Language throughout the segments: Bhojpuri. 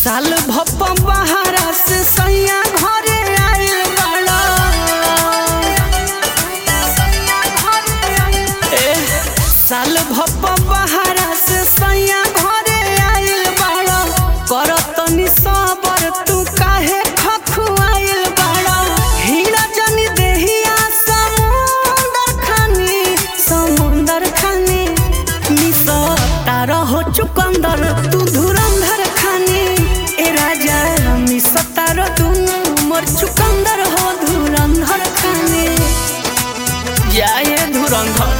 साल भप बहारा से सैया घरे आइल बाड़ा ए, साल भप बहारा से सैया घरे आइल बाड़ा करतनी सबर तू काहे खखुआइल बाड़ा हीरा जनी देहिया समुंदर खानी समुंदर खानी मिसो तारा हो चुकंदर तू धुरंधर खानी ए राजा मिसो तारा तू मोर चुकंदर हो धुरंधर खानी जाए धुरंधर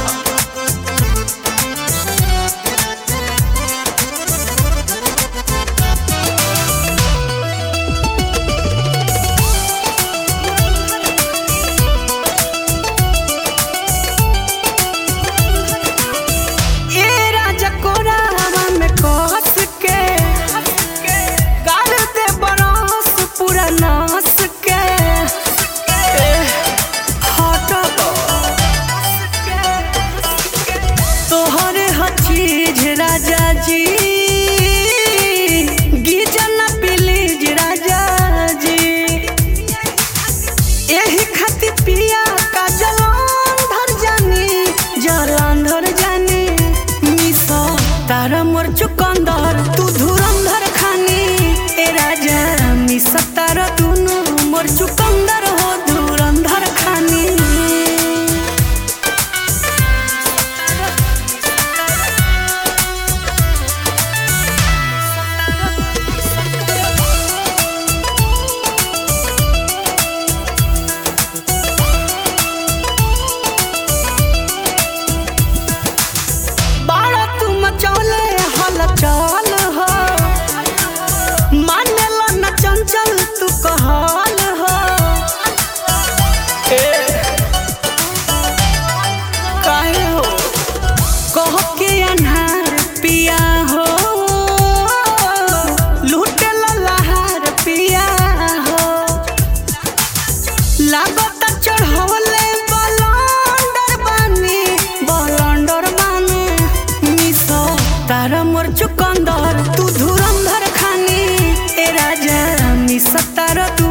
ए राजा कोरावा में कस के गाल दे बरस पूरा नास के ए, हट तोहरे हर चीज राजा जी गिजन प्लीज राजा जी एही खातिर पिया का जलंधर जानी जलंधर जानी मिसो तारा मोर चुकंदर तू धुरंधर खानी ए राजा मिसो तारा तूनु मोर चुकंदर हो धुरंधर खानी बाड़ा तू मचौले हल चल हो मानेला न चंचल तू कहल हो ए, काहे हो कह के अनहार पिया हो लूटे लहार पिया हो लागत चढ़वले बलंडर बानी बलंडर बानी मिसो तारा मोर चुकंदर तू धुरंधर खानी ए राजा मिसो तारा तू